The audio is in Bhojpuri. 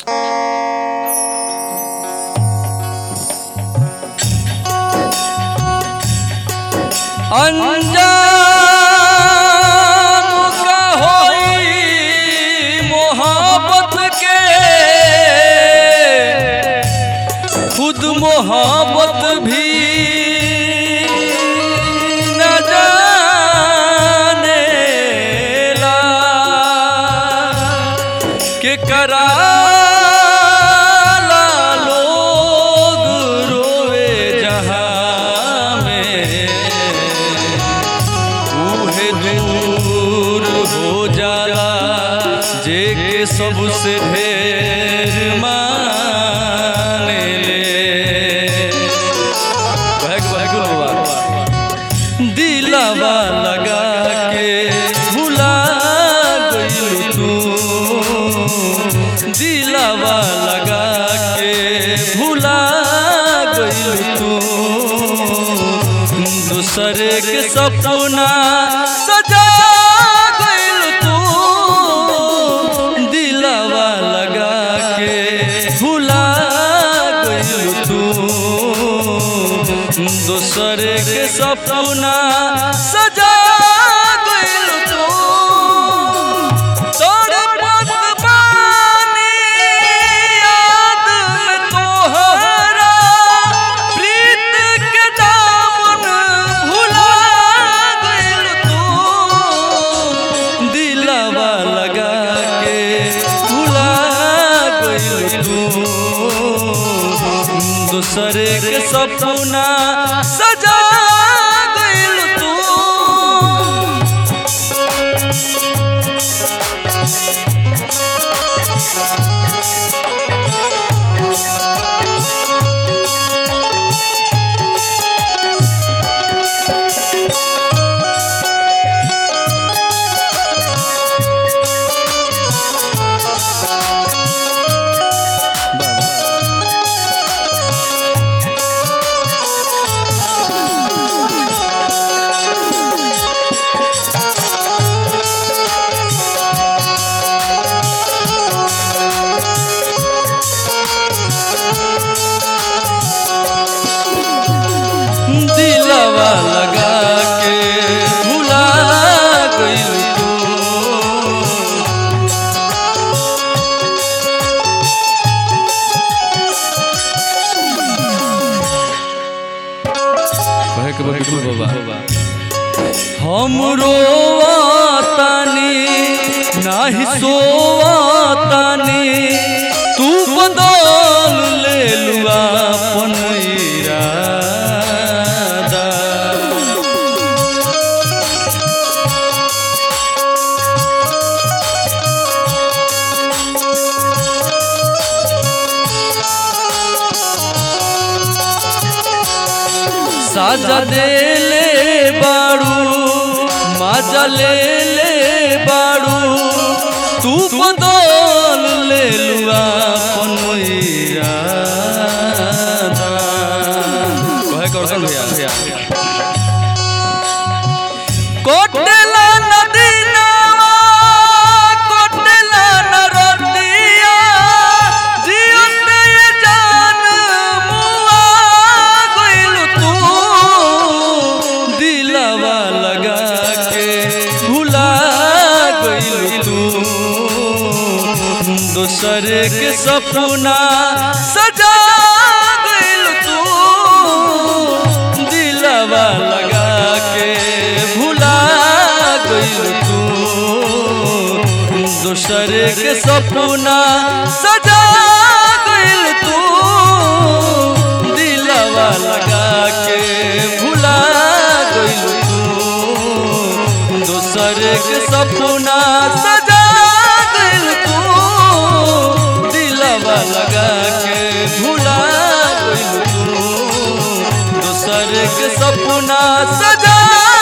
अनजान का होई मोहब्बत के खुद मोहब्बत भी न जाने ला के कराला लोग रोए जहाँ में उहे दूर हो जाला जे के सबसे ढेर माने ले बहक बहक बाबा दिलावा लगा के भुला गई तू दिलावा लगा के भुला गई तू दूसरे के सपना सजा गइल तू दिलावा लगा के भुला गइल तू दूसरे के सपना सजा गइल तू तोरे पत बानी याद में तोहरा प्रीत के दामन भुला गइल तू दिलवा लगा के भुला गइल तू दूसरे के सपना सजा गइल तू दिलवा लगा के भुला गइल तू हम रोवातानी नाही सोवातानी तू बदल ले लुआ अपन इरादा साजा दे ले बाड़ू माजा ले ले बाड़ू तू बदल ले लुआ अपन इरादा कहे करसन भैया कोटला नदी नावा कोटला नरतिया जियत ये जान मुआ गइल तू दिलवा लगा के भुला गइल तू दूसरे के सपना सजा गइल तू दिलवा लगा के भुला गइल तू दूसरे के सपना सजा गइल तू दिलवा लगा के भुला गइल तू दूसरे के सपना सजा गइल तू दिलवा लगा के भुला गइल तू दूसरे के सपना सजा